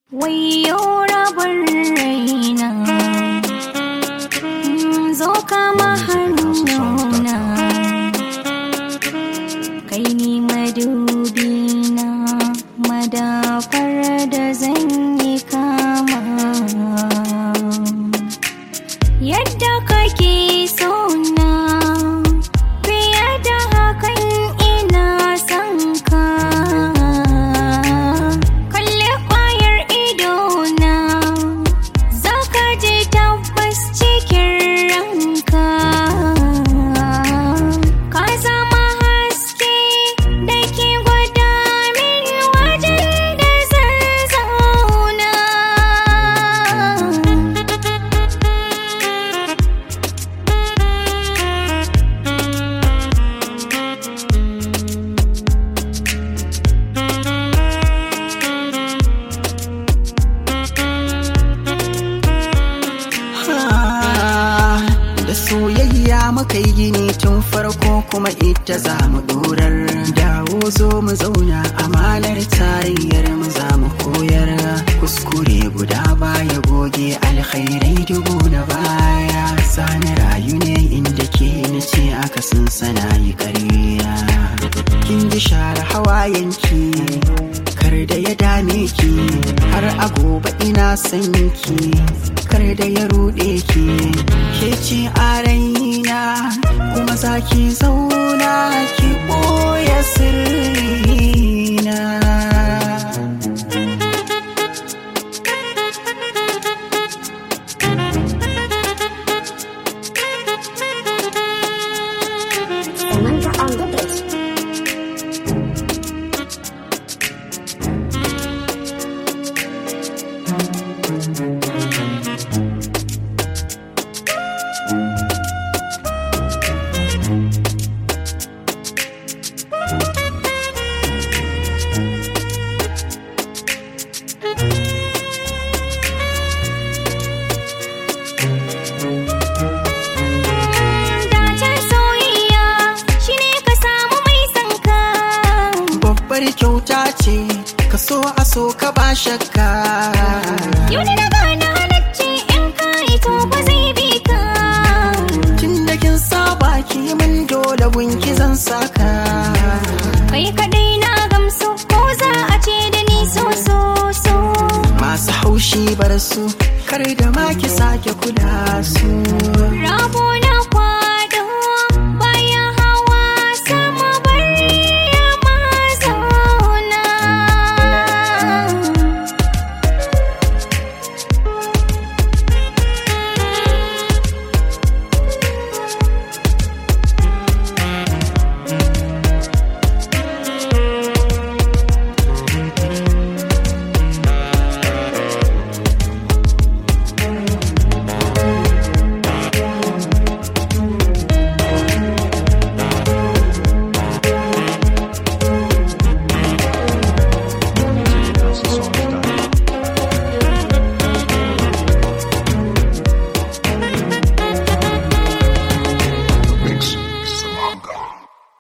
Wayo rabin raina zo kama hannuna kai ni madubina madafar da zan yi kama yadda kake sona fiye da hakan ina son ka kalli kwayar idona za ka je tabbas cikin ranka ka zama haske da ke gwada min wajen da zan zauna Ah, da soyayya muka yi gini tun farko kuma ita za mu dorar dawo zo mu zauna amanar tarayyar mu za mu koyar kuskure guda baya goge alkhairai dubu na baya sani rayu ne inda ke na ce aka sun sana yi ƙarya kin ji share hawayenki kar da ya dame ki har a gobe ina son ki kar da ya ruɗe ki ke ce a raina kuma za ki zauna ki ɓoye sirrina Samantha on the beat. Dacen soyayya shine ka samu mai sanka babbar kyauta ce ka so a so ka ba shakka Yau da na gane halacci in ka yi to ba zai bi ka tun da kin saba ki min dole gunki zan saka Kai kaɗai na gamsu ko za a ce da ni so so so masu haushi bar su kar da ma ki sake kula su Rabo na kwa